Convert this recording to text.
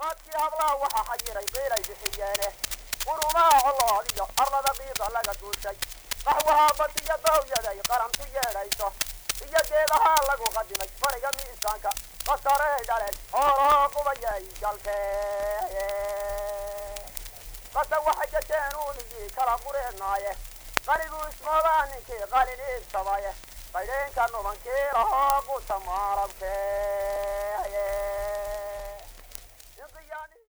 qaadkii hablaha waxa xayiray qiilay bixiyeene qurumaha colood iyo arlada qiida laga duushay qaxwaha badiyo dawyaday qarantu yeedhayso iyo geedaha lagu qadimay fariga miisaanka qasaray dhaleen xoolaha qubayay galkee qasa waxay gasheen uunigii kala qureednaaye qanigu ismoodaa ninkii qalin iibsamaye baydheenka nubankii lahoo quta maalabkee